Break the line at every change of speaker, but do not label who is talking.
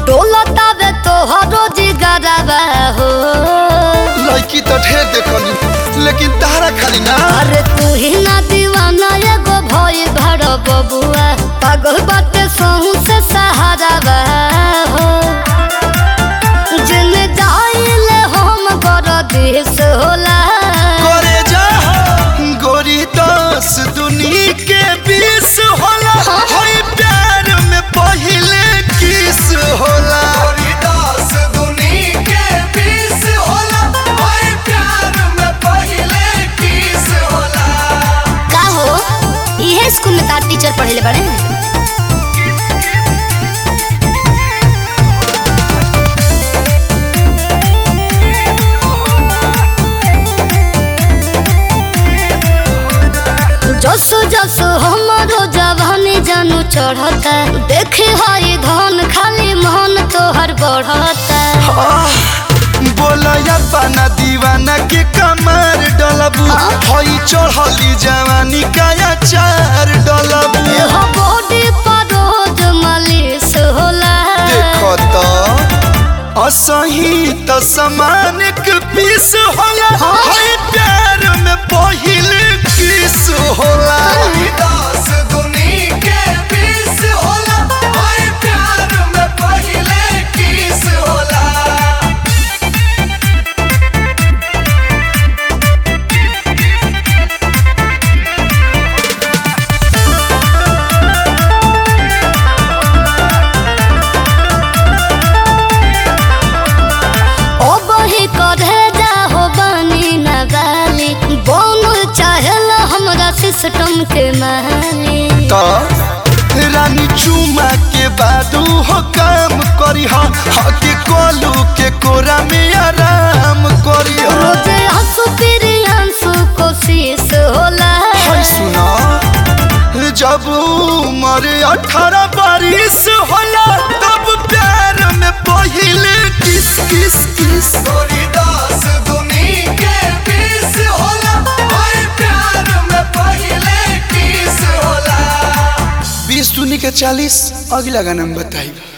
डोलतावे तोहरो जिगरवा हो
लड़की तो ढेर देखनी लेकिन तारा खाली ना
अरे तू ही ना दीवाना एगो भई भर बबुआ पागल बाटे सहू से सहारावा हो जिन जाइले हम गर देश होला
करे जा गोरी दस दुनी के बीस होला होई प्यार में पहिले किस होला गोरी दस दुनी के बीस होला होई प्यार में पहिले किस होला
का हो इहे स्कूल में तार टीचर पढ़ेले बड़े जसो जसो हमारो जवानी जानू चढ़ता देखे हई धन खाली मन तोहर बढ़ता
बोला या पाना दीवाना के कमर डलबू हई चढ़ली जवानी का चार डलबू
एह बॉडी पर रोज मालिश होला
देखो तो असही त समान के पीस होला हई प्यार में पहिले किस होला दस दुनी के बीस होला हई प्यार में पहिले किस होला
ओ बही करे जा हो बनी न गाली बोन चाहेला हमरा सिस्टम के माली
तो रानी चुमा के बादू हो काम करी हा हके कोलू के कोरा में आराम करी हा
रोजे हंसू फिर हंसू कोशिश होला
हाय सुना जब उम्र अठारह बारिश होला तब प्यार में पहिले किस किस किस गोरी दास दुनी के बीस होला हाय प्यार में पहिले किस होला बीस दुनी के चालीस अगला गाना में बताइब